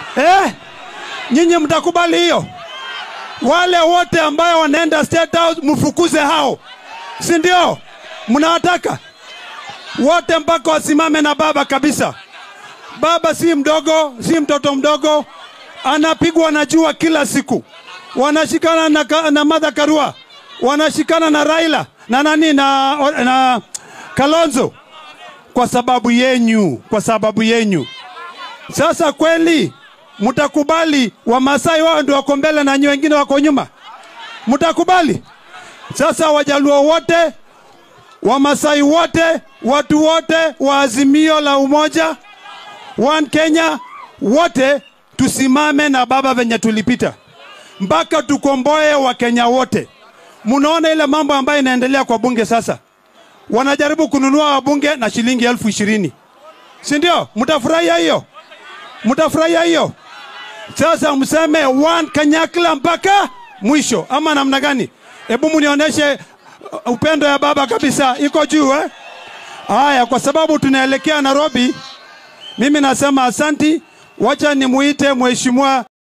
eh? Nyinyi mtakubali hiyo? Wale wote ambayo wanaenda State House mfukuze hao, si ndio? Mnawataka wote mpaka wasimame na baba kabisa. Baba si mdogo, si mtoto mdogo, anapigwa na jua kila siku. Wanashikana na, ka- na Martha Karua, wanashikana na Raila na nani na, na Kalonzo kwa sababu yenyu, kwa sababu yenyu. Sasa kweli mtakubali Wamasai wao ndio wako mbele na nyinyi wengine wako nyuma? Mtakubali? Sasa Wajaluo wote, Wamasai wote, watu wote wa Azimio la Umoja, One Kenya, wote tusimame na baba venye tulipita mpaka tukomboe Wakenya wote. Munaona ile mambo ambayo inaendelea kwa bunge sasa, wanajaribu kununua wabunge na shilingi elfu ishirini si ndio? Mtafurahia hiyo? Mtafurahia hiyo? Sasa mseme one Kanyakla mpaka mwisho, ama namna gani? Hebu munionyeshe uh, upendo ya baba kabisa, iko juu eh? Haya, kwa sababu tunaelekea Nairobi, mimi nasema asanti. Wacha nimuite mheshimiwa